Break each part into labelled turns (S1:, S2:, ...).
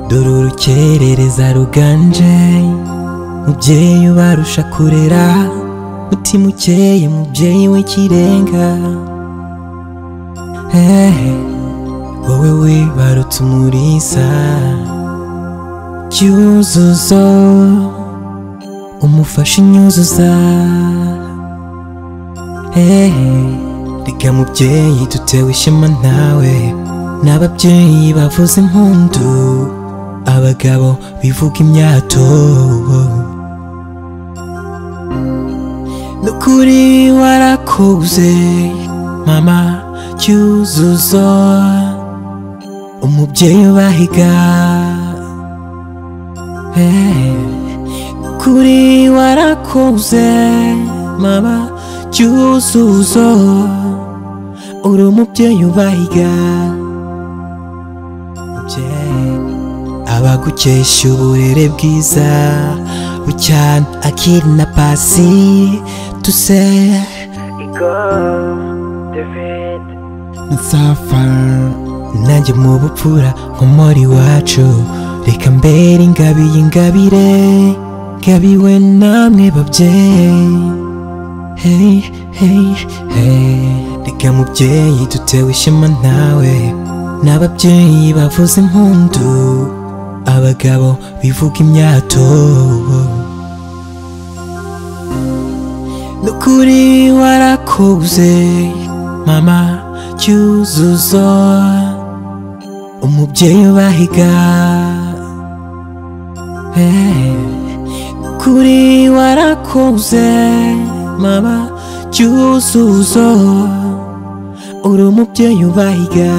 S1: dore urukerereza ruganje mubyeyi ubarusha kurera mutima ukeye mubyeyi w'ikirenga hehe wowe wibarutse umurisa cyuzuzo umufasha inyuzuza hehe riga mubyeyi dutewe ishema nawe n'ababyeyi bavuza impundu abagabo bivuga imyato nukuri warakuze mama cyuzuzo umubyeyi ubahiga Eh, nukuri warakuze mama cyuzuzo uri umubyeyi ubahiga mubyeyi abagukesha uburere bwiza bucyana akiri na pasi tuse nsafa nanjye mu bupfura nkomora iwacu reka mbere ingabiye ingabire ngabiwe namwe babyeyi hey hey hey reka mubyeyi dutewe ishema nawe n'ababyeyi bavuza impundu abagabo bivuga imyato nukuri warakuze mama cyuzuzo umubyeyi ubahiga Eh, nukuri warakuze mama cyuzuzo uri umubyeyi ubahiga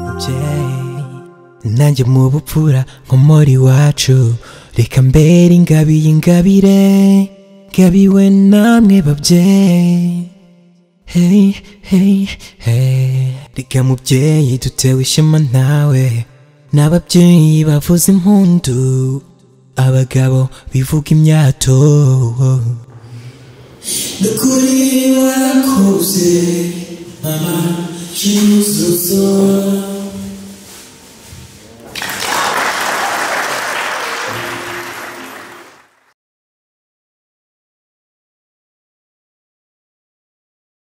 S1: mubyeyi nanjye mu bupfura nkomora iwacu reka mbere ingabiye ingabire ngabiwe namwe babyeyi hey hey hey reka mubyeyi dutewe ishema nawe n'ababyeyi bavuza impundu abagabo bivuga imyato nukuri warakuze mama cyuzuzo